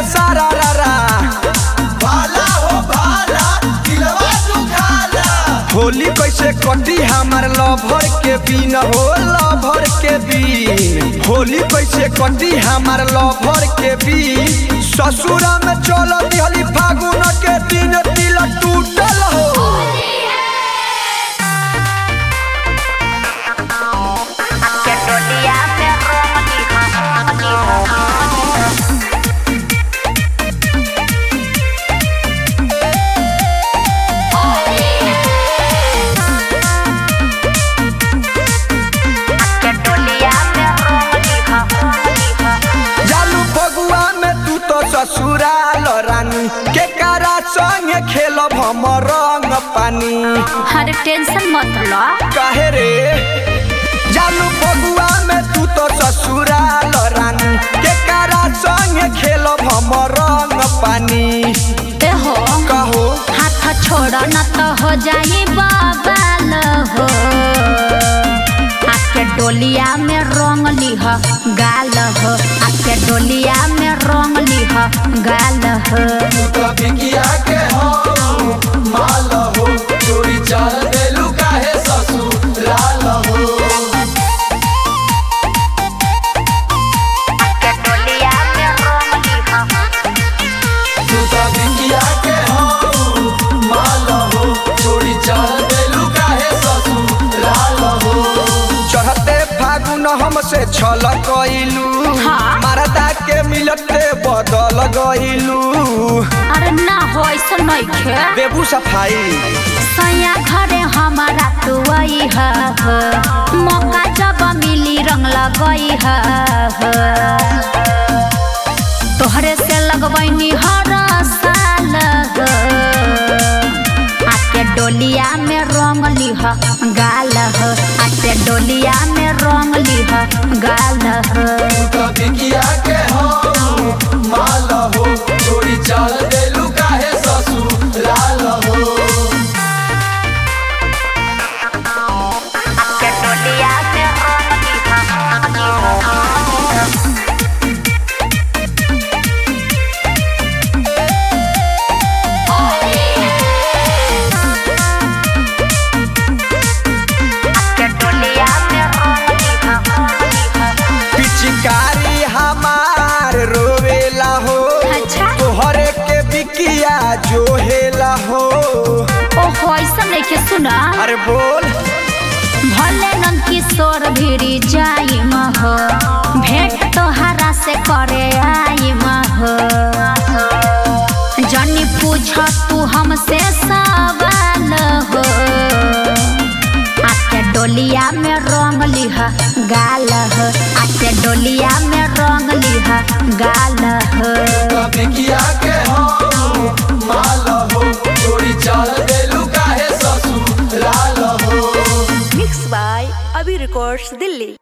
सारा रा रा भाला हो भाला दिलवा दुखाला होली कैसे कटी हमार लभर के बीन हो लभर के बीन होली कैसे कटी हमार लभर के बीन ससुरा में चल दिहली फागुन के दिन दिल टूटल हो के डोलिया पे रोमनी हमनी के डोलिया पे रोमनी हमनी जालू फगुआ में तू तो ससुराल रानी के कारा संगे खेलब हम रंग पानी अरे टेंशन मत लो काहे रे जालू फगुआ में तू तो ससुराल रानी के कारा संगे खेलब हम रंग पानी ए हो कहो हाथ छोड़ न तो हो जाई बवाल हो आके डोलिया में रंग लिह गाल हो आके डोलिया में रंग लिह गाल हो कभी किया के हो माल हो चोरी चल देलू काहे ससुराल हो आके डोलिया में रंग लिह तू कभी किया के हो माल हो चोरी चल देलू काहे ससुराल हो चढ़ते फागुन हमसे छल गइलू हाँ। मारदा के मिलते बदल गइलू अरे ना हो ऐसा नहीं खे देबू सफाई सैया घरे हमारा तू आई हो मौका जब मिली रंग लगई हो तोहरे से लगवैनी हर साल हो आके डोलिया में रंग लिह गाल हो आके डोलिया में रंग लिह गाल हो कभी किया के हो माल हो चोरी चल देलू काहे ससुराल हो आके डोलिया में रंग लिह के डोलिया में रंग लिह पिचकारी हमार रोवेला हो अच्छा। तोहरे के बिकिया जोहेला हो ओहो ऐसा नहीं के सुना अरे बोल भले नंद किशोर भिड़ी जाई हो भेंट तोहरा से करे आई हो जनी पूछ तू हमसे सवाल हो आके डोलिया में रंग लिह गाल हो आके डोलिया में रंग लिह गाल हो कभी किया के हो माल हो चोरी चल देलू काहे ससुराल हो mix by Abhi records Delhi